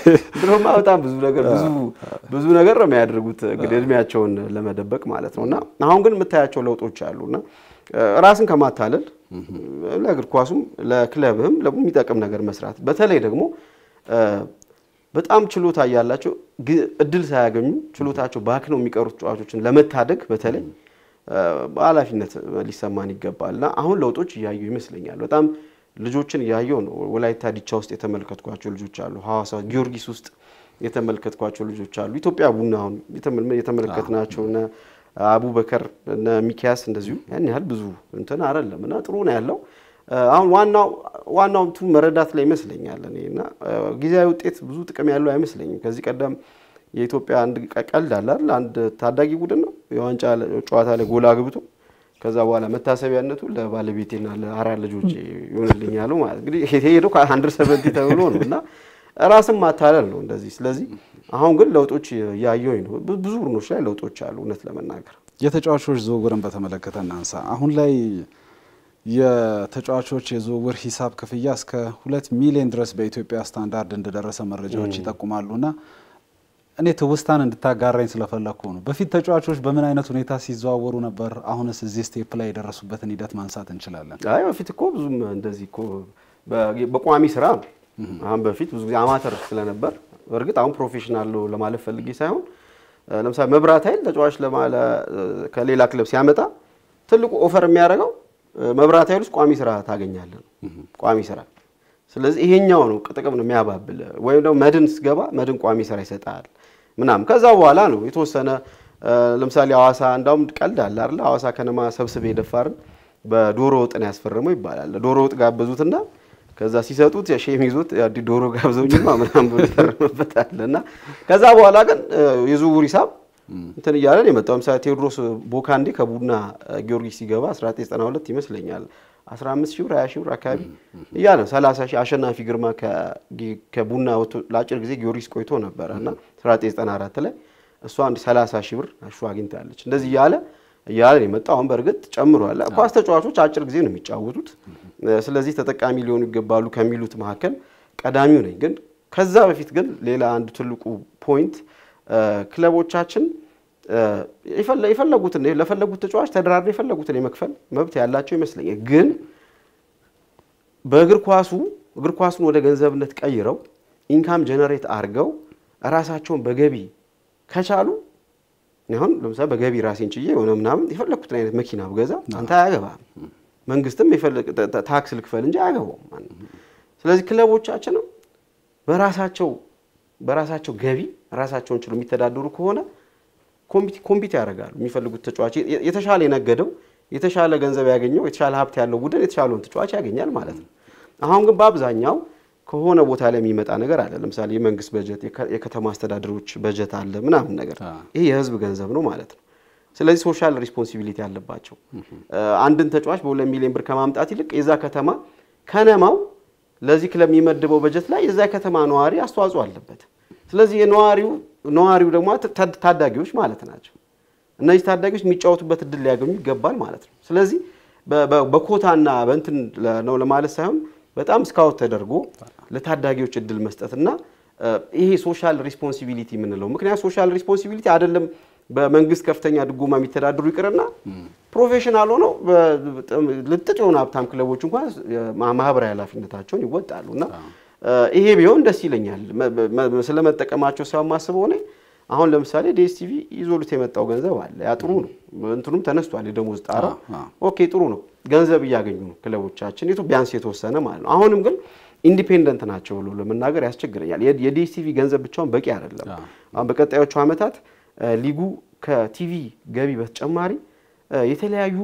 ድሮማ በጣም ብዙ ነገር ብዙ ብዙ ነገር ነው የሚያደርጉት እንግዲህ እድሜያቸውን ለመደበቅ ማለት ነው። እና አሁን ግን የምታያቸው ለውጦች አሉና ራስን ከማታለል ለእግር ኳሱም ለክለብህም የሚጠቅም ነገር መስራት በተለይ ደግሞ በጣም ችሎታ እያላቸው እድል ሳያገኙ ችሎታቸው ባክነው የሚቀሩት ተጫዋቾችን ለመታደግ በተለይ በኃላፊነት ሊሰማን ይገባል እና አሁን ለውጦች እያዩ ይመስለኛል። በጣም ልጆችን እያየው ነው። ወላይታ ዲቻ ውስጥ የተመለከትኳቸው ልጆች አሉ። ሐዋሳ ጊዮርጊስ ውስጥ የተመለከትኳቸው ልጆች አሉ። ኢትዮጵያ ቡና አሁን የተመለከትናቸው እነ አቡበከር እነ ሚኪያስ እንደዚሁ ያን ያህል ብዙ እንትን አይደለም እና ጥሩ ነው ያለው። አሁን ዋናው ዋናው እንትን መረዳት ላይ ይመስለኛል እኔ እና ጊዜያዊ ውጤት ብዙ ጥቅም ያለው አይመስለኝም። ከዚህ ቀደም የኢትዮጵያ አንድ ቀልድ አለ አይደል? አንድ ታዳጊ ቡድን ነው የዋንጫ ጨዋታ ላይ ጎል አግብቶ ከዛ በኋላ መታሰቢያነቱ ለባለቤቴና ለአራት ልጆች ይሆንልኝ ያለው ማለት እንግዲህ ሄደው ከአንድር ሰቨንቲ ተብሎ ነው እና ራስን ማታለል ነው እንደዚህ። ስለዚህ አሁን ግን ለውጦች እያየሁኝ ነው። ብዙ ቡድኖች ላይ ለውጦች አሉ። እውነት ለመናገር የተጫዋቾች ዝውውርን በተመለከተ እናንሳ። አሁን ላይ የተጫዋቾች የዝውውር ሂሳብ ክፍያ እስከ ሁለት ሚሊዮን ድረስ በኢትዮጵያ ስታንዳርድ እንደደረሰ መረጃዎች ይጠቁማሉና እኔ ትውስታን እንድታጋራኝ ስለፈለግኩ ነው። በፊት ተጫዋቾች በምን አይነት ሁኔታ ሲዘዋወሩ ነበር? አሁንስ እዚህ ስቴፕ ላይ የደረሱበትን ሂደት ማንሳት እንችላለን? አይ በፊት እኮ ብዙም እንደዚህ እኮ በቋሚ ስራ ነው። አሁን በፊት ብዙ ጊዜ አማተር ስለነበር፣ እርግጥ አሁን ፕሮፌሽናል ነው ለማለት ፈልጌ ሳይሆን ለምሳሌ መብራት ኃይል ተጫዋች ከሌላ ክለብ ሲያመጣ ትልቁ ኦፈር የሚያደርገው መብራት ኃይል ውስጥ ቋሚ ስራ ታገኛለህ ነው ቋሚ ስራ ስለዚህ ይሄኛው ነው ጥቅም ነው የሚያባብል። ወይም ደግሞ መድን ስገባ መድን ቋሚ ስራ ይሰጣል ምናምን። ከዛ በኋላ ነው የተወሰነ ለምሳሌ ሐዋሳ እንዳውም ቀልድ አለ አይደል? ሐዋሳ ከነማ ሰብስቤ የደፋርን በዶሮ ወጥ ነው ያስፈረመው ይባላል። ዶሮ ወጥ ጋበዙትና ከዛ ሲሰጡት ሼም ይዞት ዶሮ ጋብዘውኝማ ምናምን ብሎ ይፈርምበታል። እና ከዛ በኋላ ግን የዝውውር ሂሳብ እንትን እያለን የመጣው ለምሳሌ ቴዎድሮስ ቦካንዴ ከቡና ጊዮርጊስ ሲገባ 1992 ይመስለኛል 15 ሺህ ብር 20 ሺህ ብር አካባቢ እያለ 30 ሺህ አሸናፊ ግርማ ከቡና ወጥቶ ለአጭር ጊዜ ጊዮርጊስ ቆይቶ ነበረ እና 1994 ላይ እሷ አንድ 30 ሺህ ብር እሱ አግኝታለች። እንደዚህ እያለ እያለ የመጣው አሁን በእርግጥ ጨምሯል። ኳስ ተጫዋቾች አጭር ጊዜ ነው የሚጫወቱት። ስለዚህ ተጠቃሚ ሊሆኑ ይገባሉ ከሚሉት መካከል ቀዳሚው ነኝ። ግን ከዛ በፊት ግን ሌላ አንድ ትልቁ ፖይንት ክለቦቻችን የፈለጉትን ለፈለጉት ተጫዋች ተደራድረው የፈለጉትን የመክፈል መብት ያላቸው ይመስለኛል። ግን በእግር ኳሱ እግር ኳሱን ወደ ገንዘብነት ቀይረው ኢንካም ጀነሬት አድርገው ራሳቸውን በገቢ ከቻሉ አሁን ለምሳሌ በገቢ ራሴን ችዬ የሆነ ምናምን የፈለግኩትን አይነት መኪና ብገዛ አንተ አያገባም። መንግስትም ታክስ ልክፈል እንጂ አያገባውም። ስለዚህ ክለቦቻችንም በራሳቸው በራሳቸው ገቢ ራሳቸውን ችሎ የሚተዳደሩ ከሆነ ኮምፒት ያደርጋሉ። የሚፈልጉት ተጫዋች የተሻለ የነገደው የተሻለ ገንዘብ ያገኘው የተሻለ ሀብት ያለው ቡድን የተሻለውን ተጫዋች ያገኛል ማለት ነው። አሁን ግን በአብዛኛው ከሆነ ቦታ ላይ የሚመጣ ነገር አለ። ለምሳሌ የመንግስት በጀት፣ የከተማ አስተዳደሮች በጀት አለ ምናምን ነገር ይሄ የህዝብ ገንዘብ ነው ማለት ነው። ስለዚህ ሶሻል ሪስፖንሲቢሊቲ አለባቸው። አንድን ተጫዋች በሁለት ሚሊዮን ብር ከማምጣት ይልቅ የዛ ከተማ ከነማው ለዚህ ክለብ የሚመድበው በጀት ላይ የዛ ከተማ ነዋሪ አስተዋጽኦ አለበት። ስለዚህ የነዋሪው ነዋሪው ደግሞ ታዳጊዎች ማለት ናቸው። እነዚህ ታዳጊዎች የሚጫወቱበት እድል ሊያገኙ ይገባል ማለት ነው። ስለዚህ በኮታና በእንትን ነው ለማለት ሳይሆን በጣም ስካውት ተደርጎ ለታዳጊዎች እድል መስጠትና ይሄ ሶሻል ሪስፖንሲቢሊቲ የምንለው ምክንያት ሶሻል ሪስፖንሲቢሊቲ አይደለም በመንግስት ከፍተኛ ድጎማ የሚተዳደሩ ይቅርና ፕሮፌሽናል ሆነው ልጥጭ የሆኑ ሀብታም ክለቦች እንኳን ማህበራዊ ኃላፊነታቸውን ይወጣሉ እና ይሄ ቢሆን ደስ ይለኛል። ስለመጠቀማቸው ሳይሆን ማስበው እኔ አሁን ለምሳሌ ዲኤስቲቪ ይዞሉት የመጣው ገንዘብ አለ። ያ ጥሩ ነው። እንትኑም ተነስቷል። የደሞዝ ጣራ ኦኬ፣ ጥሩ ነው። ገንዘብ እያገኙ ነው ክለቦቻችን ቢያንስ የተወሰነ ማለት ነው። አሁንም ግን ኢንዲፔንደንት ናቸው ብሎ ለመናገር ያስቸግረኛል። የዲኤስቲቪ ገንዘብ ብቻውን በቂ አይደለም። አሁን በቀጣዮቹ ዓመታት ሊጉ ከቲቪ ገቢ በተጨማሪ የተለያዩ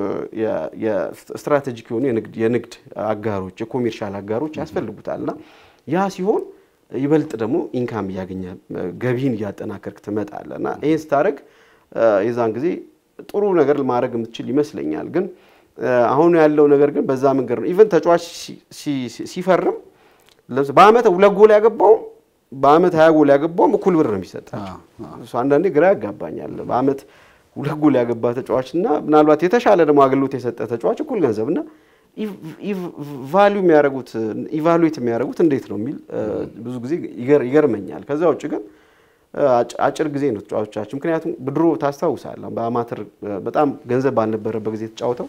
የስትራቴጂክ የሆኑ የንግድ አጋሮች የኮሜርሻል አጋሮች ያስፈልጉታል እና ያ ሲሆን ይበልጥ ደግሞ ኢንካም እያገኘ ገቢን እያጠናከርክ ትመጣለህ እና ይህን ስታደርግ የዛን ጊዜ ጥሩ ነገር ማድረግ የምትችል ይመስለኛል። ግን አሁን ያለው ነገር ግን በዛ መንገድ ነው። ኢቨን ተጫዋች ሲፈርም በአመት ሁለት ጎል ያገባውም በአመት ሀያ ጎል ያገባውም እኩል ብር ነው የሚሰጣቸው። እሱ አንዳንዴ ግራ ያጋባኛል። በአመት ሁለት ጎል ያገባ ተጫዋች እና ምናልባት የተሻለ ደግሞ አገልግሎት የሰጠ ተጫዋች እኩል ገንዘብ እና ቫሊዩ የሚያደርጉት ኢቫሉዌት የሚያደርጉት እንዴት ነው የሚል ብዙ ጊዜ ይገርመኛል። ከዛ ውጭ ግን አጭር ጊዜ ነው ተጫዋቾቻችን። ምክንያቱም ድሮ ታስታውሳለህ በአማተር በጣም ገንዘብ ባልነበረበት ጊዜ ተጫውተው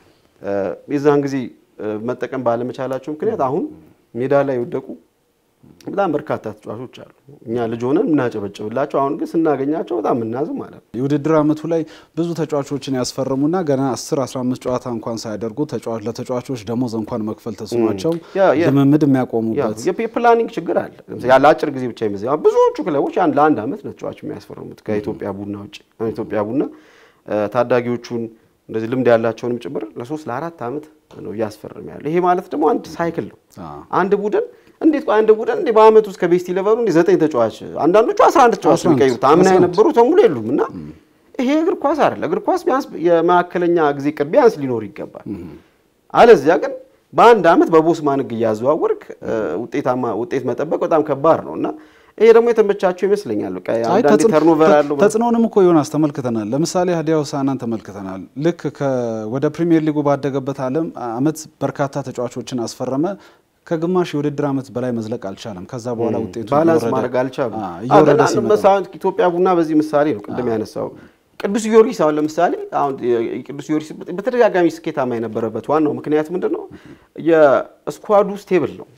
የዛን ጊዜ መጠቀም ባለመቻላቸው ምክንያት አሁን ሜዳ ላይ የወደቁ በጣም በርካታ ተጫዋቾች አሉ። እኛ ልጅ ሆነን የምናጨበጭብላቸው አሁን ግን ስናገኛቸው በጣም የምናዝም ማለት ነው። የውድድር ዓመቱ ላይ ብዙ ተጫዋቾችን ያስፈረሙና ገና 10 15 ጨዋታ እንኳን ሳያደርጉ ለተጫዋቾች ደሞዝ እንኳን መክፈል ተስኗቸው ልምምድ የሚያቆሙበት የፕላኒንግ ችግር አለ። ያለ አጭር ጊዜ ብቻ ይመዘ ብዙዎቹ ክለቦች ለአንድ ዓመት ነው ተጫዋች የሚያስፈርሙት ከኢትዮጵያ ቡና ውጭ። ኢትዮጵያ ቡና ታዳጊዎቹን እንደዚህ ልምድ ያላቸውንም ጭምር ለሶስት ለአራት ዓመት ነው እያስፈርም ያለ። ይሄ ማለት ደግሞ አንድ ሳይክል ነው። አንድ ቡድን እንዴት አንድ ቡድን እንዴ በአመት ውስጥ ከቤስት ኢሌቨኑ እንዴ ዘጠኝ ተጫዋች አንዳንዶቹ 11 ተጫዋች የሚቀይሩት አምና የነበሩ ተሙሉ የሉም። እና ይሄ እግር ኳስ አይደለ። እግር ኳስ ቢያንስ የመካከለኛ ጊዜ ቅድ ቢያንስ ሊኖር ይገባል። አለዚያ ግን በአንድ አመት በቦስ ማንግ እያዘዋወርክ ውጤታማ ውጤት መጠበቅ በጣም ከባድ ነው እና ይሄ ደግሞ የተመቻቸው ይመስለኛል። በቃ አንዳንዴ ተርኖቨር አለው። ተጽዕኖንም እኮ ዮናስ ተመልክተናል። ለምሳሌ ሀዲያ ሆሳዕናን ተመልክተናል። ልክ ወደ ፕሪሚየር ሊጉ ባደገበት ዓለም አመት በርካታ ተጫዋቾችን አስፈረመ። ከግማሽ የውድድር ዓመት በላይ መዝለቅ አልቻለም። ከዛ በኋላ ውጤቱ ባላንስ ማድረግ አልቻሉም። ኢትዮጵያ ቡና በዚህ ምሳሌ ነው ቅድም ያነሳው። ቅዱስ ጊዮርጊስ አሁን ለምሳሌ አሁን ቅዱስ ጊዮርጊስ በተደጋጋሚ ስኬታማ የነበረበት ዋናው ምክንያት ምንድን ነው? የስኳዱ ስቴብል ነው።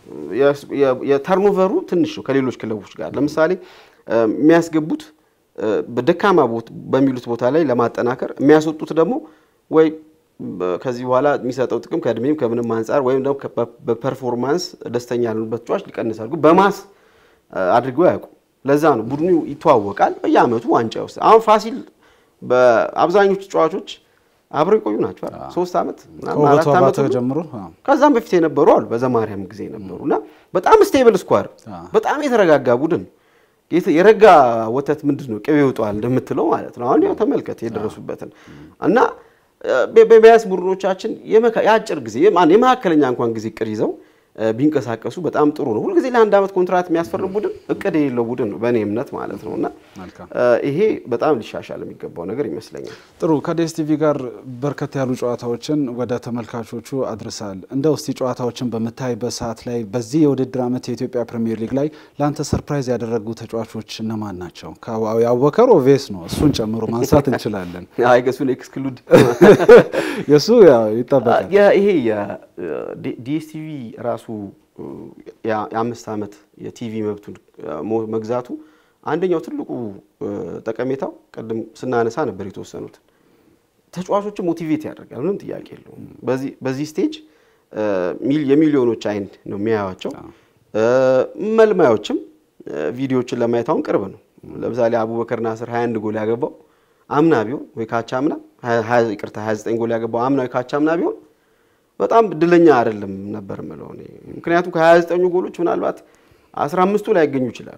የተርኖቨሩ ትንሽ ነው ከሌሎች ክለቦች ጋር። ለምሳሌ የሚያስገቡት በደካማ በሚሉት ቦታ ላይ ለማጠናከር የሚያስወጡት ደግሞ ወይ ከዚህ በኋላ የሚሰጠው ጥቅም ከእድሜም ከምንም አንጻር ወይም ደግሞ በፐርፎርማንስ ደስተኛ ያልሆኑበት ተጫዋች ሊቀንስ አድርጉ በማስ አድርገው ያውቁ። ለዛ ነው ቡድኑ ይተዋወቃል። በየአመቱ ዋንጫ ይወስዳል። አሁን ፋሲል በአብዛኞቹ ተጫዋቾች አብረው የቆዩ ናቸው። ሶስት ዓመት አራት ዓመት ጀምሮ ከዛም በፊት የነበሩ አሉ። በዘማርያም ጊዜ ነበሩ እና በጣም ስቴብል ስኳር፣ በጣም የተረጋጋ ቡድን የረጋ ወተት ምንድን ነው ቅቤ ይውጠዋል እንደምትለው ማለት ነው። አሁን ያው ተመልከት የደረሱበትን እና በቢያንስ ቡድኖቻችን የአጭር ጊዜ የመካከለኛ እንኳን ጊዜ እቅድ ይዘው ቢንቀሳቀሱ በጣም ጥሩ ነው። ሁልጊዜ ለአንድ ዓመት ኮንትራት የሚያስፈርም ቡድን እቅድ የሌለው ቡድን ነው በእኔ እምነት ማለት ነው እና ይሄ በጣም ሊሻሻል የሚገባው ነገር ይመስለኛል። ጥሩ ከዲኤስቲቪ ጋር በርከት ያሉ ጨዋታዎችን ወደ ተመልካቾቹ አድርሳል። እንደ ውስቲ ጨዋታዎችን በምታይበት ሰዓት ላይ በዚህ የውድድር ዓመት የኢትዮጵያ ፕሪሚየር ሊግ ላይ ለአንተ ሰርፕራይዝ ያደረጉ ተጫዋቾች እነማን ናቸው? የአቡበከር ኦቬስ ነው፣ እሱን ጨምሮ ማንሳት እንችላለን። እሱን ኤክስክሉድ የእሱ ይጠበቃል። ይሄ ዲኤስቲቪ ራሱ የአምስት ዓመት የቲቪ መብቱን መግዛቱ አንደኛው ትልቁ ጠቀሜታው ቅድም ስናነሳ ነበር የተወሰኑትን ተጫዋቾችን ሞቲቬት ያደርጋል። ምንም ጥያቄ የለውም። በዚህ ስቴጅ የሚሊዮኖች አይን ነው የሚያዩቸው። መልማዮችም ቪዲዮዎችን ለማየት አሁን ቅርብ ነው። ለምሳሌ አቡበከር ናስር 21 ጎል ያገባው አምና ቢሆን ወይ ካቻ አምና ይቅርታ 29 ጎል ያገባው አምና ወይ ካቻ አምና ቢሆን በጣም እድለኛ አይደለም ነበር ምለው እኔ። ምክንያቱም ከ29 ጎሎች ምናልባት 15ቱ ላይ ያገኙ ይችላሉ።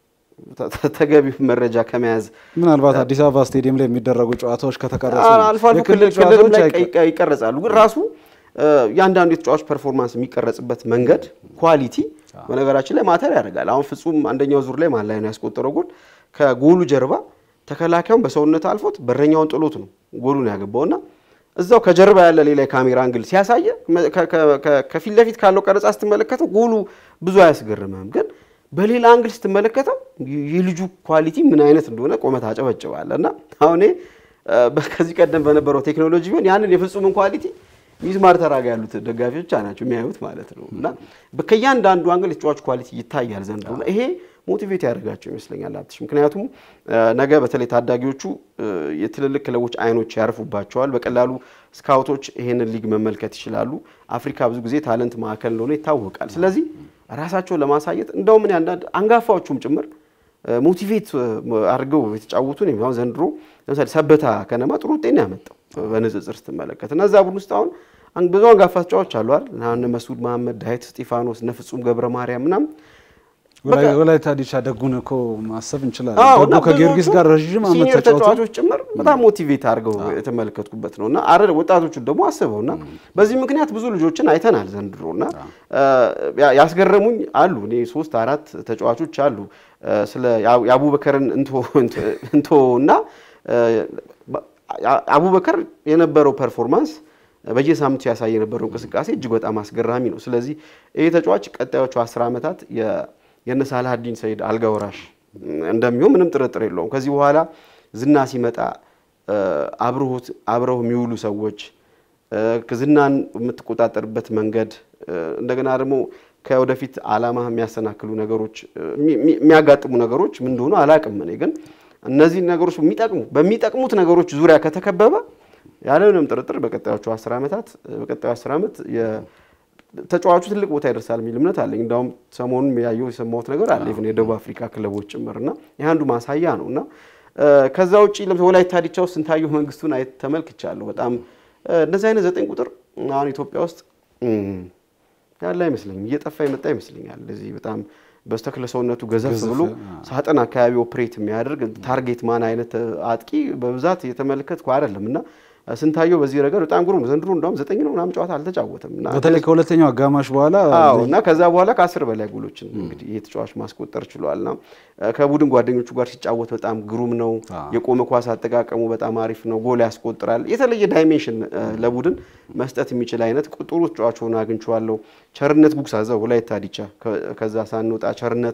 ተገቢው መረጃ ከመያዝ ምናልባት አዲስ አበባ ስቴዲየም ላይ የሚደረጉ ጨዋታዎች ከተቀረጹ አልፎ አልፎ ክልልም ላይ ይቀረጻሉ። ግን ራሱ የአንዳንዱ የተጫዋች ፐርፎርማንስ የሚቀረጽበት መንገድ ኳሊቲ በነገራችን ላይ ማተር ያደርጋል። አሁን ፍጹም አንደኛው ዙር ላይ ማን ላይ ነው ያስቆጠረው ጎል ከጎሉ ጀርባ ተከላካዩን በሰውነት አልፎት በረኛውን ጥሎት ነው ጎሉን ያገባውና እዛው ከጀርባ ያለ ሌላ የካሜራ አንግል ሲያሳየ ከፊት ለፊት ካለው ቀረጻ ስትመለከተው ጎሉ ብዙ አያስገርምም። ግን በሌላ አንግል ስትመለከተው የልጁ ኳሊቲ ምን አይነት እንደሆነ ቆመት አጨበጭባለ እና አሁን ከዚህ ቀደም በነበረው ቴክኖሎጂ ቢሆን ያንን የፍጹምን ኳሊቲ ሚስማር ተራጋ ያሉት ደጋፊዎች ብቻ ናቸው የሚያዩት ማለት ነው። እና ከእያንዳንዱ አንግል የተጫዋች ኳሊቲ ይታያል ዘንድሮ እና ይሄ ሞቲቬት ያደርጋቸው ይመስለኛል አብትሽ። ምክንያቱም ነገ በተለይ ታዳጊዎቹ የትልልቅ ክለቦች አይኖች ያርፉባቸዋል። በቀላሉ ስካውቶች ይሄንን ሊግ መመልከት ይችላሉ። አፍሪካ ብዙ ጊዜ ታለንት ማዕከል እንደሆነ ይታወቃል። ስለዚህ ራሳቸውን ለማሳየት እንደውም እኔ አንዳንድ አንጋፋዎቹም ጭምር ሞቲቬት አድርገው የተጫወቱ ነው። ዘንድሮ ለምሳሌ ሰበታ ከነማ ጥሩ ውጤት ነው ያመጣው በንጽጽር ስትመለከት እና እዛ ቡድን ውስጥ አሁን ብዙ አንጋፋ ተጫዋቾች አሉ አይደል? እነ መስዑድ መሐመድ፣ ዳዊት እስጢፋኖስ፣ እነ ፍጹም ገብረ ማርያም ምናምን ወላይታ ዲቻ ደጉን እኮ ማሰብ እንችላለን። ደጉ ከጊዮርጊስ ጋር ረዥም ዓመት ሲኒየር ተጫዋቾች ጭምር በጣም ሞቲቬት አድርገው የተመለከትኩበት ነው እና አረ ወጣቶቹን ደግሞ አስበው እና በዚህ ምክንያት ብዙ ልጆችን አይተናል ዘንድሮ እና ያስገረሙኝ አሉ። እኔ ሶስት አራት ተጫዋቾች አሉ ስለ የአቡበከርን እንቶ እና አቡበከር የነበረው ፐርፎርማንስ በየሳምንቱ ያሳየ የነበረው እንቅስቃሴ እጅግ በጣም አስገራሚ ነው። ስለዚህ ይህ ተጫዋች ቀጣዮቹ አስር ዓመታት የነ ሳላሀዲን ሰይድ አልጋ ወራሽ እንደሚሆን ምንም ጥርጥር የለውም። ከዚህ በኋላ ዝና ሲመጣ አብረው የሚውሉ ሰዎች ዝናን የምትቆጣጠርበት መንገድ እንደገና ደግሞ ከወደፊት ዓላማ የሚያሰናክሉ ነገሮች የሚያጋጥሙ ነገሮች ምን እንደሆኑ አላቅም። እኔ ግን እነዚህ ነገሮች የሚጠቅሙ በሚጠቅሙት ነገሮች ዙሪያ ከተከበበ ያለምንም ጥርጥር በቀጣዮቹ አስር ዓመታት በቀጣዩ አስር ዓመት ተጫዋቹ ትልቅ ቦታ ይደርሳል የሚል እምነት አለኝ። እንዳውም ሰሞኑን ያየው የሰማሁት ነገር አለ ኢቭን የደቡብ አፍሪካ ክለቦች ጭምርና ይህ አንዱ ማሳያ ነው እና ከዛ ውጭ ለምሳሌ ወላይታ ዲቻ ውስጥ ስንታየሁ መንግስቱን አይ ተመልክቻለሁ። በጣም እንደዚህ አይነት ዘጠኝ ቁጥር አሁን ኢትዮጵያ ውስጥ ያለ አይመስለኝም፣ እየጠፋ የመጣ ይመስለኛል። እንደዚህ በጣም በስተክለ ሰውነቱ ገዘፍ ብሎ ሳጥን አካባቢ ኦፕሬት የሚያደርግ ታርጌት ማን አይነት አጥቂ በብዛት እየተመለከትኩ አይደለም እና ስንታየው በዚህ ረገድ በጣም ግሩም ዘንድሮ እንደውም ዘጠኝ ነው ምናምን ጨዋታ አልተጫወተም እና በተለይ ከሁለተኛው አጋማሽ በኋላ አዎ እና ከዛ በኋላ ከአስር በላይ ጎሎችን እንግዲህ ይህ ተጫዋች ማስቆጠር ችሏል። እና ከቡድን ጓደኞቹ ጋር ሲጫወት በጣም ግሩም ነው። የቆመ ኳስ አጠቃቀሙ በጣም አሪፍ ነው። ጎል ያስቆጥራል። የተለየ ዳይሜንሽን ለቡድን መስጠት የሚችል አይነት ጥሩ ተጫዋች ሆኖ አግኝቼዋለሁ። ቸርነት ጉግሳ እዛው ወላይታ ዲቻ ከዛ ሳንወጣ ቸርነት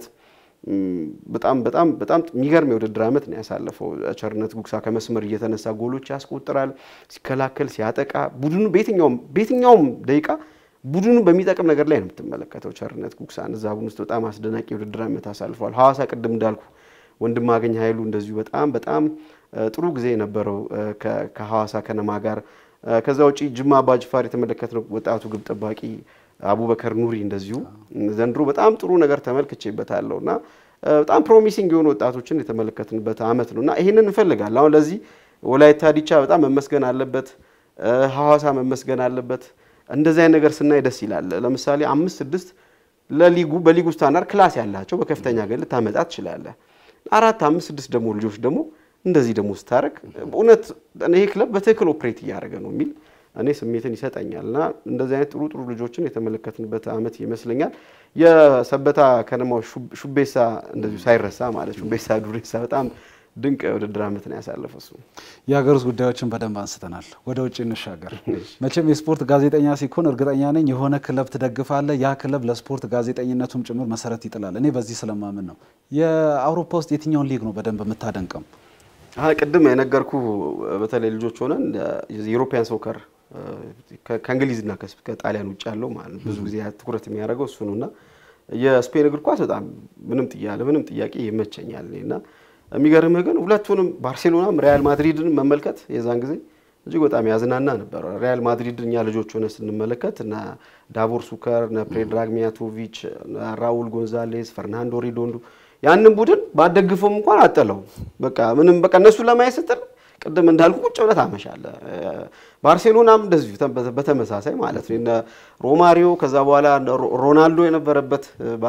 በጣም በጣም በጣም የሚገርም የውድድር ዓመት ነው ያሳለፈው። ቸርነት ጉግሳ ከመስመር እየተነሳ ጎሎች ያስቆጥራል። ሲከላከል፣ ሲያጠቃ ቡድኑ በየትኛውም በየትኛውም ደቂቃ ቡድኑ በሚጠቅም ነገር ላይ ነው የምትመለከተው ቸርነት ጉግሳን። እዛ ቡድን ውስጥ በጣም አስደናቂ የውድድር ዓመት አሳልፏል። ሐዋሳ ቅድም እንዳልኩ ወንድማገኝ ኃይሉ እንደዚሁ በጣም በጣም ጥሩ ጊዜ የነበረው ከሐዋሳ ከነማ ጋር። ከዛ ውጪ ጅማ አባጅፋር የተመለከትነው ወጣቱ ግብ ጠባቂ አቡበከር ኑሪ እንደዚሁ ዘንድሮ በጣም ጥሩ ነገር ተመልክቼበታለሁ እና በጣም ፕሮሚሲንግ የሆኑ ወጣቶችን የተመለከትንበት ዓመት ነው እና ይህንን እንፈልጋለን። አሁን ለዚህ ወላይታ ዲቻ በጣም መመስገን አለበት፣ ሐዋሳ መመስገን አለበት። እንደዚህ አይነት ነገር ስናይ ደስ ይላል። ለምሳሌ አምስት ስድስት ለሊጉ በሊጉ ስታንዳርድ ክላስ ያላቸው በከፍተኛ ገል ልታመጣ ትችላለህ። አራት አምስት ስድስት ደግሞ ልጆች ደግሞ እንደዚህ ደግሞ ስታደርግ እውነት ይሄ ክለብ በትክክል ኦፕሬት እያደረገ ነው የሚል እኔ ስሜትን ይሰጠኛል እና እንደዚህ አይነት ጥሩ ጥሩ ልጆችን የተመለከትንበት ዓመት ይመስለኛል። የሰበታ ከነማው ሹቤሳ እንደዚሁ ሳይረሳ ማለት ሹቤሳ ዱሬሳ በጣም ድንቅ የውድድር ዓመት ነው ያሳለፈው። እሱ የሀገር ውስጥ ጉዳዮችን በደንብ አንስተናል። ወደ ውጭ እንሻገር። መቼም የስፖርት ጋዜጠኛ ሲኮን እርግጠኛ ነኝ የሆነ ክለብ ትደግፋለህ። ያ ክለብ ለስፖርት ጋዜጠኝነቱም ጭምር መሰረት ይጥላል። እኔ በዚህ ስለማምን ነው። የአውሮፓ ውስጥ የትኛውን ሊግ ነው በደንብ የምታደንቀም? ቅድም የነገርኩ በተለይ ልጆች ሆነን የኢሮፒያን ሶከር ከእንግሊዝና ከጣሊያን ውጭ ያለው ማለት ብዙ ጊዜ ትኩረት የሚያደርገው እሱ ነው እና የስፔን እግር ኳስ በጣም ምንም ጥያለ ምንም ጥያቄ ይመቸኛል እና የሚገርምህ ግን ሁለቱንም ባርሴሎናም ሪያል ማድሪድን መመልከት የዛን ጊዜ እጅግ በጣም ያዝናና ነበር። ሪያል ማድሪድ እኛ ልጆች ሆነ ስንመለከት እነ ዳቮር ሱከር፣ እነ ፕሬድራግ ሚያቶቪች፣ ራውል ጎንዛሌስ፣ ፈርናንዶ ሪዶንዶ ያንን ቡድን ባደግፈውም እንኳን አጠለው በቃ ምንም በቃ እነሱ ለማየት ስትል ቅድም እንዳልኩ ቁጭ ብለህ ታመሻለህ። ባርሴሎናም እንደዚሁ በተመሳሳይ ማለት ነው። እነ ሮማሪዮ ከዛ በኋላ ሮናልዶ የነበረበት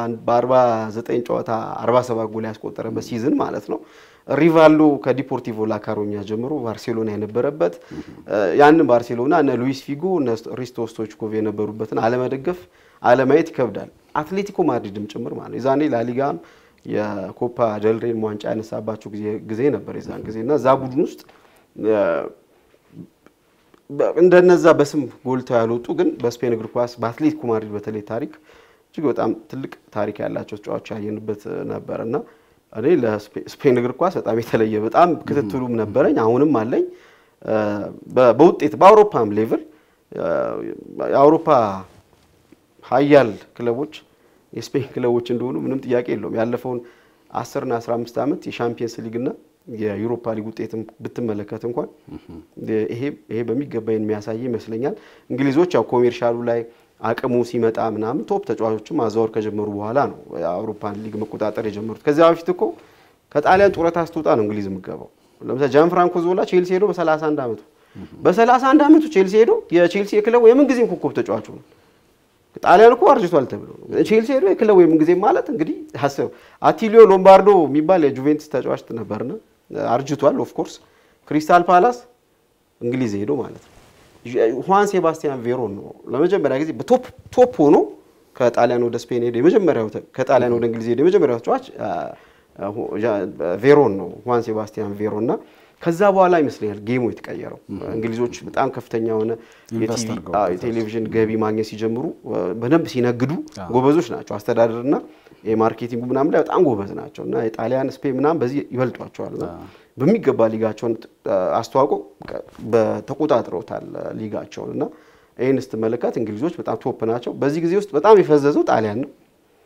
በ49 ጨዋታ 47 ጎል ያስቆጠረበት ሲዝን ማለት ነው። ሪቫልዶ ከዲፖርቲቮ ላካሮኛ ጀምሮ ባርሴሎና የነበረበት ያንን ባርሴሎና እነ ሉዊስ ፊጎ እነ ሪስቶ ስቶይችኮቭ የነበሩበትን አለመደገፍ አለማየት ይከብዳል። አትሌቲኮ ማድሪድም ጭምር ማለት ነው። የዛኔ ላሊጋን የኮፓ ደልሬን ዋንጫ ያነሳባቸው ጊዜ ነበር የዛን ጊዜ እና እዛ ቡድን ውስጥ እንደነዛ በስም ጎልተው ያልወጡ ግን በስፔን እግር ኳስ በአትሌቲኮ ማድሪድ በተለይ ታሪክ እጅግ በጣም ትልቅ ታሪክ ያላቸው ተጫዋቾች ያየንበት ነበር እና እኔ ለስፔን እግር ኳስ በጣም የተለየ በጣም ክትትሉም ነበረኝ፣ አሁንም አለኝ። በውጤት በአውሮፓም ሌቭል የአውሮፓ ሀያል ክለቦች የስፔን ክለቦች እንደሆኑ ምንም ጥያቄ የለውም። ያለፈውን አስርና አስራ አምስት ዓመት የሻምፒየንስ ሊግና የዩሮፓ ሊግ ውጤትም ብትመለከት እንኳን ይሄ በሚገባ የሚያሳይ ይመስለኛል። እንግሊዞች ያው ኮሜርሻሉ ላይ አቅሙ ሲመጣ ምናምን ቶፕ ተጫዋቾችን ማዛወር ከጀመሩ በኋላ ነው የአውሮፓን ሊግ መቆጣጠር የጀመሩት። ከዚያ በፊት እኮ ከጣሊያን ጡረታ ስትወጣ ነው እንግሊዝ የምገባው። ለምሳሌ ጃን ፍራንኮ ዞላ ቼልሲ ሄዶ በ31 ዓመቱ በ31 ዓመቱ ቼልሲ ሄዶ የቼልሲ የክለቡ የምንጊዜም ኮከብ ተጫዋቹ ነው። ጣሊያን እኮ አርጅቷል ተብሎ ቼልሲ ሄዶ የክለቡ የምንጊዜ ማለት እንግዲህ ሀሰብ አቲሊዮ ሎምባርዶ የሚባል የጁቬንቱስ ተጫዋች ነበርና አርጅቷል። ኦፍኮርስ ክሪስታል ፓላስ እንግሊዝ ሄዶ ማለት ነው። ሁዋን ሴባስቲያን ቬሮን ነው ለመጀመሪያ ጊዜ በቶፕ ቶፕ ሆኖ ከጣሊያን ወደ ስፔን ሄዶ የመጀመሪያው ከጣሊያን ወደ እንግሊዝ ሄዶ የመጀመሪያው ተጫዋች ቬሮን ነው ሁዋን ሴባስቲያን ቬሮን እና ከዛ በኋላ ይመስለኛል ጌሙ የተቀየረው። እንግሊዞች በጣም ከፍተኛ የሆነ ኢንቨስት የቲቪ አድርገው አዎ፣ የቴሌቪዥን ገቢ ማግኘት ሲጀምሩ በደንብ ሲነግዱ ጎበዞች ናቸው። አስተዳደርና የማርኬቲንጉ ምናምን ላይ በጣም ጎበዝ ናቸው እና የጣሊያን ስፔን ምናምን በዚህ ይበልጧቸዋል እና በሚገባ ሊጋቸውን አስተዋውቆ ተቆጣጥረውታል ሊጋቸውን እና ይህን ስትመለከት እንግሊዞች በጣም ቶፕ ናቸው። በዚህ ጊዜ ውስጥ በጣም የፈዘዘው ጣሊያን ነው።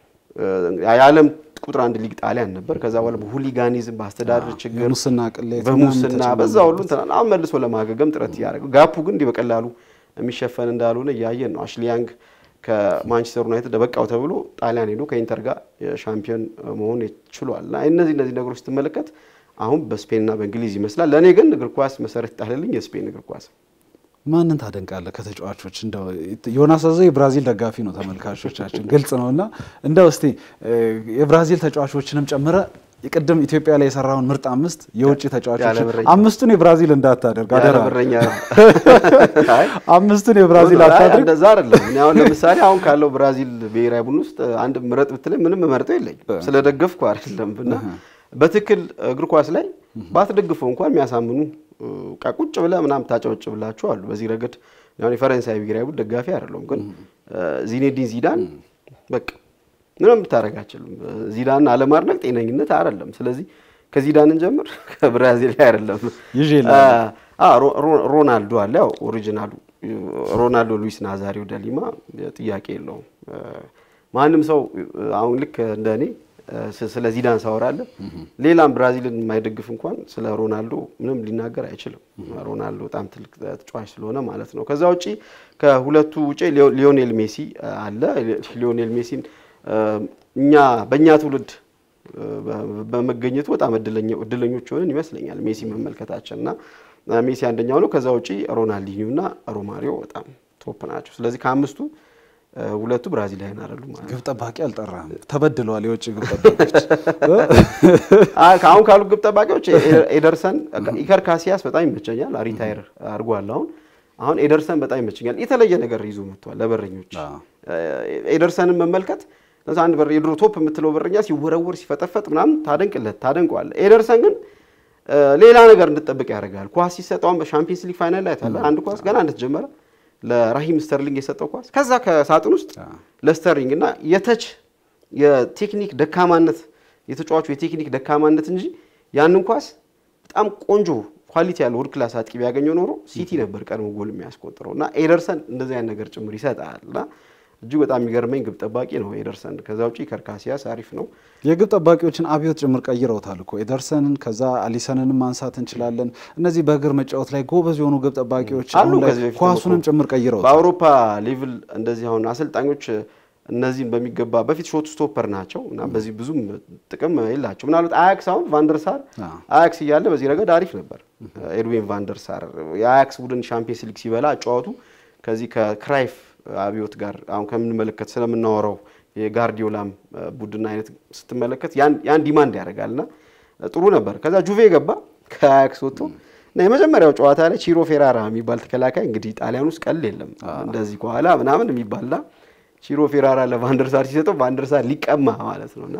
የዓለም ቁጥር አንድ ሊግ ጣሊያን ነበር። ከዛ በኋላ በሁሊጋኒዝም በአስተዳደር ችግር የሙስና ቅሌት በሙስና በዛ ሁሉ እንትና አሁን መልሶ ለማገገም ጥረት እያደረገ ጋፑ ግን እንዲህ በቀላሉ የሚሸፈን እንዳልሆነ እያየን ነው። አሽሊ ያንግ ከማንቸስተር ዩናይትድ በቃው ተብሎ ጣሊያን ሄዶ ከኢንተር ጋር ሻምፒዮን መሆን ችሏል። እና እነዚህ እነዚህ ነገሮች ስትመለከት አሁን በስፔንና በእንግሊዝ ይመስላል። ለእኔ ግን እግር ኳስ መሰረት ይጣልልኝ የስፔን እግር ኳስ። ማንን ታደንቃለህ ከተጫዋቾች? እንደው ዮናስ አዘው የብራዚል ደጋፊ ነው፣ ተመልካቾቻችን ግልጽ ነው እና እንደው እስቲ የብራዚል ተጫዋቾችንም ጨምረ ቅድም ኢትዮጵያ ላይ የሰራውን ምርጥ አምስት የውጭ ተጫዋቾች ያለ በረኛ። አምስቱን የብራዚል እንዳታደርግ ያለ አደራ። በረኛ ነው። አይ አምስቱን የብራዚል አይ አታድርግ። እንደዛ አይደለም። እኔ አሁን ለምሳሌ አሁን ካለው ብራዚል ብሔራዊ ቡድን ውስጥ አንድ ምረጥ ብትለኝ ምንም መርጠው የለኝም ስለደገፍኩ አይደለም። እና በትክክል እግር ኳስ ላይ ባትደግፈው እንኳን የሚያሳምኑ በቃ ቁጭ ብለህ ምናምን ታጨበጭብላችሁ አሉ። በዚህ ረገድ አሁን የፈረንሳይ ብሔራዊ ቡድን ደጋፊ አይደለሁም፣ ግን ዚኔዲን ዚዳን በቃ ምንም ብታደርግ አችልም። ዚዳን አለማድነቅ ጤነኝነት አይደለም። ስለዚህ ከዚዳንን ጀምር ከብራዚል ላይ አይደለም ይዤ አ ሮ- ሮ- ሮናልዶ አለ። ያው ኦሪጂናሉ ሮናልዶ ሉዊስ ናዛሪዮ ደሊማ ጥያቄ የለውም። ማንም ሰው አሁን ልክ እንደ እኔ ስ- ስለ ዚዳን ሳወራለ ሌላም ብራዚልን የማይደግፍ እንኳን ስለ ሮናልዶ ምንም ሊናገር አይችልም። ሮናልዶ በጣም ትልቅ ተጫዋች ስለሆነ ማለት ነው። ከዛ ውጪ ከሁለቱ ውጪ ሊዮ- ሊዮኔል ሜሲ አለ። ሊዮኔል ሜሲን እኛ በእኛ ትውልድ በ- በመገኘቱ በጣም እድለኛ- እድለኞች ሆነን ይመስለኛል ሜሲ መመልከታችን እና ሜሲ አንደኛው ነው። ከዛ ውጪ ሮናልዲኒዮ እና ሮማሪዮ በጣም ቶፕ ናቸው። ስለዚህ ከአምስቱ እ፣ ሁለቱ ብራዚላውያን አይደሉም ማለት ነው። ግብ ጠባቂ አልጠራህም። ተበድለዋል የውጭ ግብ ጠባቂዎች። አ- አሁን ካሉ ግብ ጠባቂዎች ኤ- ኤደርሰን ኢከር ካሲያስ በጣም ይመቸኛል። ሪታይር አድርጓል። አሁን አሁን ኤደርሰን በጣም ይመቸኛል። የተለየ ነገር ይዞ መጥቷል ለበረኞች። አዎ። ኤደርሰንን መመልከት ለምሳሌ አንድ በር የድሮ ቶፕ የምትለው በረኛ ሲወረወር ሲፈጠፈጥ ምናምን ታደንቅለት ታደንቀዋለህ። ኤደርሰን ግን እ፣ ሌላ ነገር እንድጠብቅ ያደርጋል። ኳስ ሲሰጠውን በሻምፒየንስ ሊግ ፋይናል ላይ ታለ አንድ ኳስ ገና እንደተጀመረ ለራሂም ስተርሊንግ የሰጠው ኳስ ከዛ ከሳጥን ውስጥ ለስተርሊንግ እና የተች የቴክኒክ ደካማነት የተጫዋቹ የቴክኒክ ደካማነት እንጂ ያንን ኳስ በጣም ቆንጆ ኳሊቲ ያለው ወርድ ክላስ አጥቂ ቢያገኘው ኖሮ ሲቲ ነበር ቀድሞ ጎል የሚያስቆጥረው እና ኤደርሰን እንደዚህ አይነት ነገር ጭምር ይሰጣል እና እጅግ በጣም የሚገርመኝ ግብ ጠባቂ ነው ኤደርሰን። ከዛ ውጪ ከርካሲያስ አሪፍ ነው። የግብ ጠባቂዎችን አብዮት ጭምር ቀይረውታል እኮ ኤደርሰንን፣ ከዛ አሊሰንንም ማንሳት እንችላለን። እነዚህ በእግር መጫወት ላይ ጎበዝ የሆኑ ግብ ጠባቂዎች አሉ አሁን ላይ ከዚህ በፊት ኳሱንም እኮ ጭምር ቀይረውታል። በአውሮፓ ሌቭል እንደዚህ አሁን አሰልጣኞች እነዚህን በሚገባ በፊት ሾት ስቶፐር ናቸው እና በዚህ ብዙም ጥቅም የላቸው። ምናልባት አያክስ አሁን ቫንደርሳር አዎ። አያክስ እያለ በዚህ ረገድ አሪፍ ነበር። ኤድዊን ቫንደርሳር የአያክስ ቡድን ሻምፒየንስ ሊግ ሲበላ አጫዋቱ ከዚህ ከክራይፍ አብዮት ጋር አሁን ከምንመለከት ስለምናወራው የጋርዲዮላም ቡድን አይነት ስትመለከት ያን ያን ዲማንድ ያደርጋል እና ጥሩ ነበር። ከዛ ጁቬ ገባ ከአያክስ ወጥቶ እና የመጀመሪያው ጨዋታ ላይ ቺሮ ፌራራ የሚባል ተከላካይ እንግዲህ ጣሊያን ውስጥ ቀል የለም እንደዚህ ከኋላ ምናምን የሚባልና ቺሮ ፌራራ ለቫንደርሳር ሲሰጠው ቫንደርሳር ሊቀማ ማለት ነው እና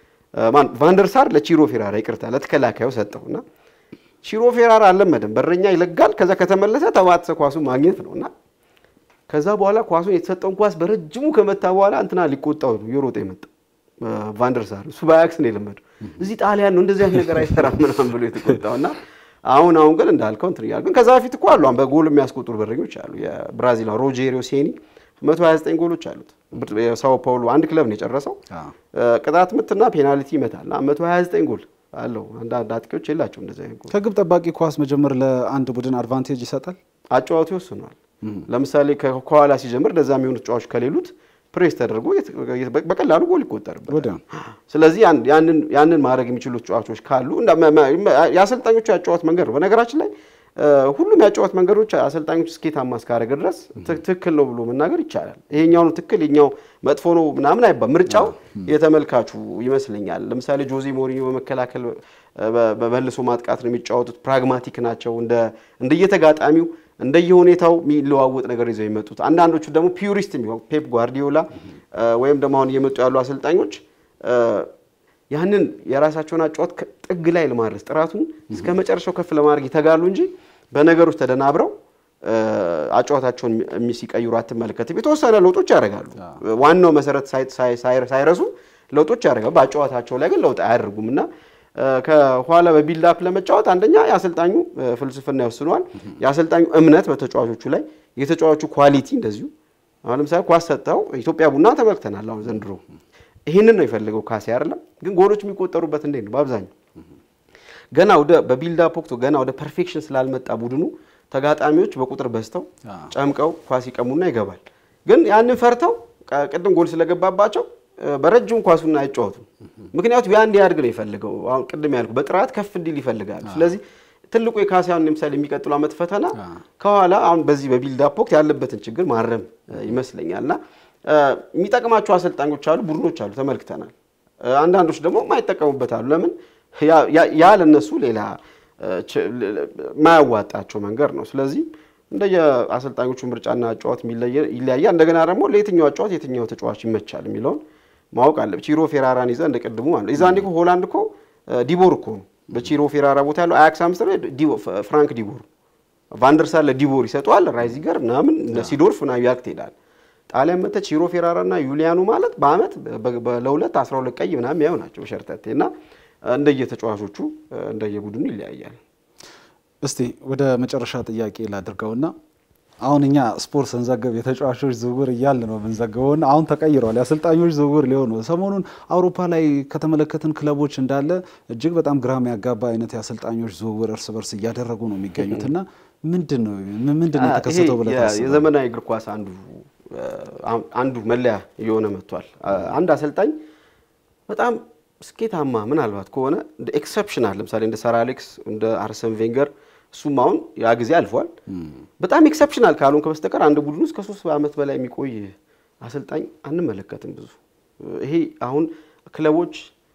ማን ቫንደርሳር ለቺሮ ፌራራ ይቅርታ ለተከላካዩ ሰጠው እና ቺሮ ፌራራ አልለመደም። በረኛ ይለጋል። ከዛ ከተመለሰ ተባትሰ ኳሱን ማግኘት ነው እና ከዛ በኋላ ኳሱን የተሰጠውን ኳስ በረጅሙ ከመታ በኋላ እንትና ሊቆጣው ነው እየሮጠ የመጣ ቫንደርሳር። እሱ በአያክስ ነው የለመደው። እዚህ ጣሊያን ነው እንደዚህ አይነት ነገር አይሰራም ምናምን ብሎ የተቆጣው እና አሁን አሁን ግን እንዳልከው እንትን እያለ ግን ከዛ በፊት እኮ አሉ አሁን በጎል የሚያስቆጥሩ በረኞች አሉ። የብራዚል ሮጄሪዮ ሴኒ 129 ጎሎች አሉት። የሳኦ ፓውሎ አንድ ክለብ ነው የጨረሰው። አዎ። ቅጣት ምትና ፔናልቲ ይመታል እና 129 ጎል አለው። አንዳንድ አጥቂዎች የላቸው እንደዚህ አይነት ጎል። ከግብ ጠባቂ ኳስ መጀመር ለአንድ ቡድን አድቫንቴጅ ይሰጣል። አጫዋቱ ይወስኗል። ለምሳሌ ከ- ከኋላ ሲጀምር እንደዛ የሚሆኑ ተጫዋቾች ከሌሉት ፕሬስ ተደርጎ የት- የት- በቀላሉ ጎል ይቆጠርበታል። ወዲያው ስለዚህ ያን- ያንን ያንን ማድረግ የሚችሉ ተጫዋቾች ካሉ እንዳ- መ- መ- የአሰልጣኞቹ ያጫወት መንገድ ነው። በነገራችን ላይ እ፣ ሁሉም ያጫወት መንገዶች አሰልጣኞች ስኬታማ እስካደረገ ድረስ ት- ትክክል ነው ብሎ መናገር ይቻላል። ይሄኛው ነው ትክክል፣ ይሄኛው መጥፎ ነው ምናምን አይባል። ምርጫው የተመልካቹ ይመስለኛል። ለምሳሌ ጆዜ ሞሪኞ በመከላከል በ- በመልሶ ማጥቃት ነው የሚጫወቱት። ፕራግማቲክ ናቸው። እንደ እንደየተጋጣሚው እንደየሁኔታው የሚለዋወጥ ነገር ይዘው የመጡት አንዳንዶቹ ደግሞ ፒዩሪስት የሚሆን ፔፕ ጓርዲዮላ እ፣ ወይም ደግሞ አሁን እየመጡ ያሉ አሰልጣኞች እ፣ ያንን የራሳቸውን አጫወት ጥግ ላይ ለማድረስ ጥራቱን እስከ መጨረሻው ከፍ ለማድረግ ይተጋሉ እንጂ በነገሮች ተደናብረው አጫዋታቸውን ሲቀይሩ አትመለከትም። የተወሰነ ለውጦች ያደርጋሉ። ዋናው መሰረት ሳይረሱ ለውጦች ያደርጋሉ። በአጫዋታቸው ላይ ግን ለውጥ አያደርጉም እና ከኋላ በቢልዳፕ ለመጫወት አንደኛ የአሰልጣኙ ፍልስፍና ይወስነዋል። የአሰልጣኙ እምነት በተጫዋቾቹ ላይ፣ የተጫዋቹ ኳሊቲ እንደዚሁ። አሁን ለምሳሌ ኳስ ሰጥተው ኢትዮጵያ ቡና ተመልክተናል። አሁን ዘንድሮ ይህንን ነው የፈለገው ካሴ አይደለም። ግን ጎሎች የሚቆጠሩበት እንዴት ነው? በአብዛኛው ገና ወደ በቢልዳፕ ወቅቱ ገና ወደ ፐርፌክሽን ስላልመጣ ቡድኑ ተጋጣሚዎች በቁጥር በዝተው ጨምቀው ኳስ ይቀሙና ይገባል። ግን ያንን ፈርተው ቅድም ጎል ስለገባባቸው በረጅም ኳሱን አይጫወቱም። ምክንያቱም ያ እንዲያድግ ነው የፈልገው። አሁን ቅድም ያልኩ በጥራት ከፍ እንዲል ይፈልጋሉ። ስለዚህ ትልቁ የካሲያን ለምሳሌ የሚቀጥሉ ዓመት ፈተና ከኋላ አሁን በዚህ በቢልዳፕ ወቅት ያለበትን ችግር ማረም ይመስለኛል እና የሚጠቅማቸው አሰልጣኞች አሉ፣ ቡድኖች አሉ፣ ተመልክተናል። አንዳንዶች ደግሞ የማይጠቀሙበት አሉ። ለምን ያ ለነሱ ሌላ ማያዋጣቸው መንገድ ነው። ስለዚህ እንደየ አሰልጣኞቹ ምርጫና ጨዋት ይለያያል። እንደገና ደግሞ ለየትኛው ጨዋት የትኛው ተጫዋች ይመቻል የሚለውን ማወቅ አለብ። ቺሮ ፌራራን ይዘ እንደ ቅድሙ አለ ይዛ እንዲ ሆላንድ እኮ ዲቦር እኮ ነው በቺሮ ፌራራ ቦታ ያለው አያክስ አምስተር ፍራንክ ዲቦር ቫንደርሳር ለዲቦር ይሰጠዋል። ራይዚገር ምናምን ሲዶርፍ ና ያክ ትሄዳል። ጣሊያን መተ ቺሮ ፌራራ እና ዩሊያኑ ማለት በአመት ለሁለት 12 ቀይ ምናምን ያው ናቸው ሸርተቴ እና እንደየተጫዋቾቹ እንደየቡድኑ ይለያያል። እስቲ ወደ መጨረሻ ጥያቄ ላድርገውና አሁን እኛ ስፖርት ስንዘግብ የተጫዋቾች ዝውውር እያል ነው የምንዘግበውና አሁን ተቀይረዋል። የአሰልጣኞች ዝውውር ሊሆን ነው። ሰሞኑን አውሮፓ ላይ ከተመለከትን ክለቦች እንዳለ እጅግ በጣም ግራም ያጋባ አይነት የአሰልጣኞች ዝውውር እርስ በርስ እያደረጉ ነው የሚገኙት እና ምንድን ነው ምንድን ነው የተከሰተው ብለህ ታስባለህ? የዘመናዊ እግር ኳስ አንዱ አንዱ መለያ እየሆነ መጥቷል። አንድ አሰልጣኝ በጣም ስኬታማ ምናልባት ከሆነ እንደ ኤክሰፕሽናል ለምሳሌ እንደ ሰር አሌክስ እንደ አርሰን ቬንገር እሱም አሁን ያ ጊዜ አልፏል። በጣም ኤክሰፕሽናል ካልሆንክ በስተቀር አንድ ቡድን ውስጥ ከሶስት ዓመት በላይ የሚቆይ አሰልጣኝ አንመለከትም። ብዙ ይሄ አሁን ክለቦች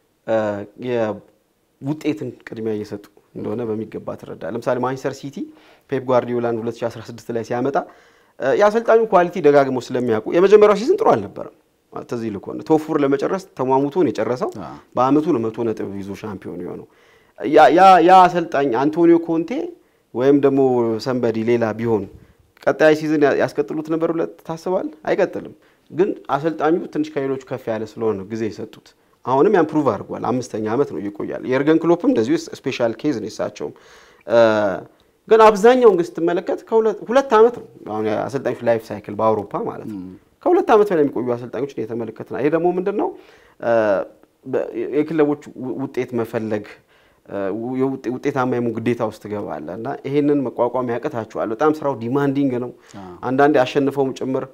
ውጤትን ቅድሚያ እየሰጡ እንደሆነ በሚገባ ትረዳ። ለምሳሌ ማንቸስተር ሲቲ ፔፕ ጓርዲዮላን 2016 ላይ ሲያመጣ የአሰልጣኙ ኳሊቲ ደጋግሞ ስለሚያውቁ የመጀመሪያው ሲዝን ጥሩ አልነበረም። ተዚህ ልኮ ቶፉር ለመጨረስ ተሟሙቶን የጨረሰው በአመቱ ነው መቶ ነጥብ ይዞ ሻምፒዮን የሆነው ያ አሰልጣኝ አንቶኒዮ ኮንቴ ወይም ደግሞ ሰንበዲ ሌላ ቢሆን ቀጣይ ሲዝን ያስቀጥሉት ነበር ብለህ ታስባለህ? አይቀጥልም። ግን አሰልጣኙ ትንሽ ከሌሎቹ ከፍ ያለ ስለሆነ ነው ጊዜ የሰጡት። አሁንም ያን ፕሩቭ አድርጓል። አምስተኛ ዓመት ነው ይቆያል። የእርገን ክሎፕም እንደዚሁ ስፔሻል ኬዝ ነው የሳቸውም። ግን አብዛኛውን ግን ስትመለከት ሁለት ዓመት ነው አሁን አሰልጣኞች ላይፍ ሳይክል በአውሮፓ ማለት ነው። ከሁለት ዓመት በላይ የሚቆዩ አሰልጣኞችን እየተመለከት ነው። ይሄ ደግሞ ምንድን ነው የክለቦች ውጤት መፈለግ ውጤታማ የመሆን ግዴታ ውስጥ ትገባለህ እና ይሄንን መቋቋም ያቅታቸዋል። በጣም ስራው ዲማንዲንግ ነው። አንዳንዴ አሸንፈውም ጭምር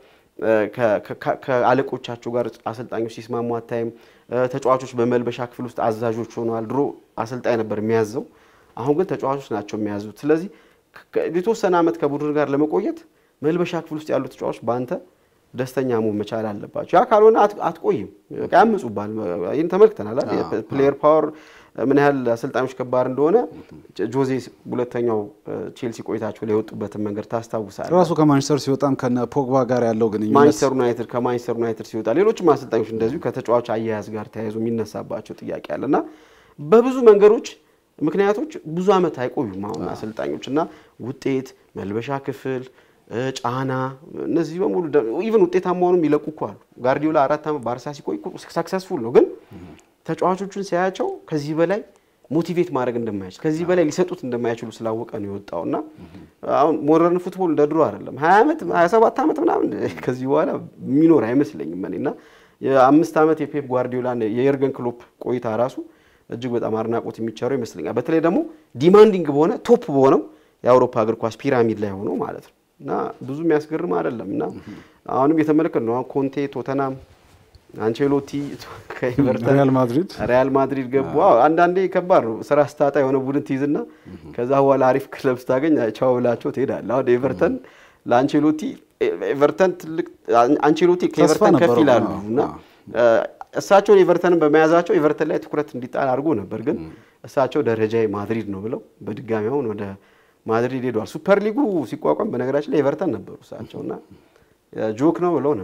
ከአለቆቻቸው ጋር አሰልጣኞች ሲስማሙ አታይም። ተጫዋቾች በመልበሻ ክፍል ውስጥ አዛዦች ሆነዋል። ድሮ አሰልጣኝ ነበር የሚያዘው፣ አሁን ግን ተጫዋቾች ናቸው የሚያዙት። ስለዚህ የተወሰነ ዓመት ከቡድን ጋር ለመቆየት መልበሻ ክፍል ውስጥ ያሉ ተጫዋቾች በአንተ ደስተኛ መሆን መቻል አለባቸው። ያ ካልሆነ አትቆይም፣ ያምፁባል። ይህን ተመልክተናል። ፕሌየር ፓወር ምን ያህል አሰልጣኞች ከባድ እንደሆነ ጆዜ ሁለተኛው ቼልሲ ቆይታቸው ላይ የወጡበትን መንገድ ታስታውሳለህ። ራሱ ከማንቸስተር ሲወጣም ከነ ፖግባ ጋር ያለው ግንኙነት ማንቸስተር ዩናይትድ ከማንቸስተር ዩናይትድ ሲወጣ ሌሎችም አሰልጣኞች እንደዚሁ ከተጫዋች አያያዝ ጋር ተያይዞ የሚነሳባቸው ጥያቄ አለ እና በብዙ መንገዶች ምክንያቶች ብዙ ዓመት አይቆዩም አሁን አሰልጣኞች እና ውጤት መልበሻ ክፍል ጫና እነዚህ በሙሉ ኢቨን ውጤታማ ሆነው የሚለቁ እኮ አሉ። ጋርዲዮላ አራት ዓመት ባርሳ ሲቆይ ሳክሰስፉል ነው፣ ግን ተጫዋቾቹን ሲያያቸው ከዚህ በላይ ሞቲቬት ማድረግ እንደማይችል ከዚህ በላይ ሊሰጡት እንደማይችሉ ስላወቀ ነው የወጣው እና አሁን ሞደርን ፉትቦል እንደ ድሮ አይደለም። ሀያ ዓመት ሀያ ሰባት ዓመት ምናምን ከዚህ በኋላ የሚኖር አይመስለኝም እኔ እና የአምስት ዓመት የፔፕ ጓርዲዮላ የየርገን ክሎፕ ቆይታ ራሱ እጅግ በጣም አድናቆት የሚቸረው ይመስለኛል። በተለይ ደግሞ ዲማንዲንግ በሆነ ቶፕ በሆነው የአውሮፓ እግር ኳስ ፒራሚድ ላይ ሆኖ ማለት ነው እና ብዙ የሚያስገርም አይደለም እና አሁንም የተመለከት ነው። ኮንቴ ቶተናም፣ አንቼሎቲ ከኤቨርተን ሪያል ማድሪድ ሪያል ማድሪድ ገቡ። አንዳንዴ ከባድ ነው ስራ ስታጣ የሆነ ቡድን ትይዝና ከዛ በኋላ አሪፍ ክለብ ስታገኝ ቻው ብላቸው ትሄዳለህ። አሁን ኤቨርተን ለአንቼሎቲ ኤቨርተን ትልቅ አንቼሎቲ ከኤቨርተን ከፍ ይላሉ እና እሳቸውን ኤቨርተንን በመያዛቸው ኤቨርተን ላይ ትኩረት እንዲጣል አድርጎ ነበር። ግን እሳቸው ደረጃ ማድሪድ ነው ብለው በድጋሚ አሁን ወደ ማድሪድ ሄደዋል። ሱፐር ሊጉ ሲቋቋም በነገራችን ላይ ኤቨርተን ነበሩ እሳቸው እና ጆክ ነው ብለው ነበር።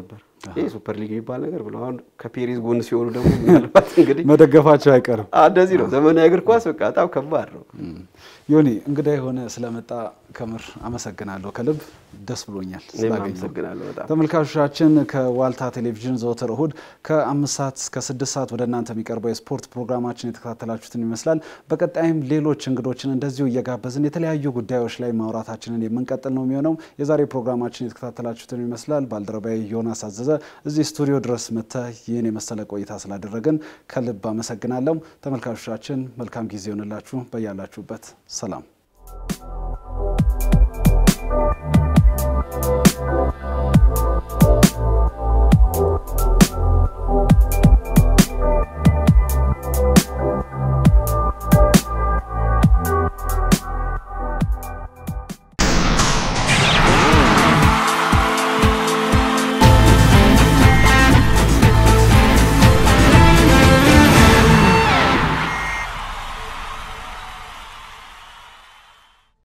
ይህ ሱፐር ሊግ የሚባል ነገር ብለው አሁን ከፔሪዝ ጎን ሲሆኑ ደግሞ ምናልባት እንግዲህ መደገፋቸው አይቀርም። እንደዚህ ነው ዘመናዊ እግር ኳስ በቃ በጣም ከባድ ነው። ዮኒ እንግዳ የሆነ ስለመጣ ከምር አመሰግናለሁ። ከልብ ደስ ብሎኛል እኔም ስላገኘሁ። አመሰግናለሁ በጣም ተመልካቾቻችን ከዋልታ ቴሌቪዥን ዘወትር እሁድ ከአምስት ሰዓት እስከ ስድስት ሰዓት ወደ እናንተ የሚቀርበው የስፖርት ፕሮግራማችን የተከታተላችሁትን ይመስላል። በቀጣይም ሌሎች እንግዶችን እንደዚሁ እየጋበዝን የተለያዩ ጉዳዮች ላይ ማውራታችንን የምንቀጥል ነው የሚሆነው። የዛሬ ፕሮግራማችን የተከታተላችሁትን ይመስላል። ባልደረባዊ ዮናስ አዘዘ እዚህ ስቱዲዮ ድረስ መጥተህ ይህን የመሰለ ቆይታ ስላደረግን ከልብ አመሰግናለሁ። ተመልካቾቻችን መልካም ጊዜ ይሆንላችሁ። በያላችሁበት ሰላም